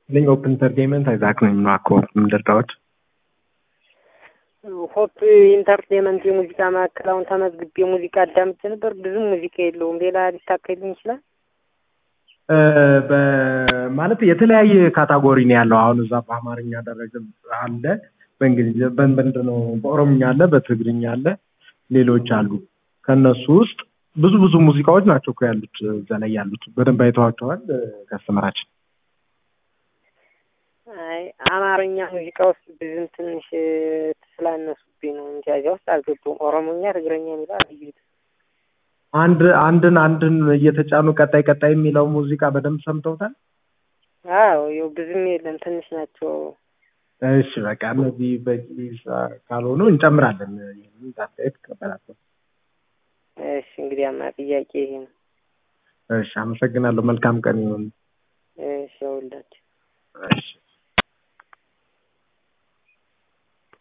ይስጥልኝ ኦፕን ኢንተርቴንመንት አይዛክ ነኝ ማኮ ምንደርዳዎች ሆፕ ኢንተርቴንመንት የሙዚቃ ማዕከል አሁን ተመዝግቤ ሙዚቃ አዳምጬ ነበር። ብዙም ሙዚቃ የለውም። ሌላ ሊታከልኝ ይችላል? ማለት የተለያየ ካታጎሪ ነው ያለው። አሁን እዛ በአማርኛ ደረጃ አለ፣ በእንግሊዝ በምንድን ነው በኦሮምኛ አለ፣ በትግርኛ አለ፣ ሌሎች አሉ። ከእነሱ ውስጥ ብዙ ብዙ ሙዚቃዎች ናቸው እኮ ያሉት እዛ ላይ ያሉት። በደንብ አይተዋቸዋል ከስተመራችን። አይ አማርኛ ሙዚቃ ውስጥ ብዙም ትንሽ ስላነሱብኝ ነው እንጂ እዚያ ውስጥ አልገቡም። ኦሮሞኛ፣ ትግረኛ የሚለው አልዩት አንድ አንድን አንድን እየተጫኑ ቀጣይ ቀጣይ የሚለው ሙዚቃ በደንብ ሰምተውታል። አዎ ይኸው ብዙም የለም ትንሽ ናቸው። እሺ በቃ እነዚህ በቂ ካልሆኑ እንጨምራለን። ይህንን አስተያየት እቀበላለሁ። እሺ እንግዲያማ ጥያቄ ይሄ ነው። እሺ አመሰግናለሁ። መልካም ቀን ይሁን። እሺ ሁላችሁ እሺ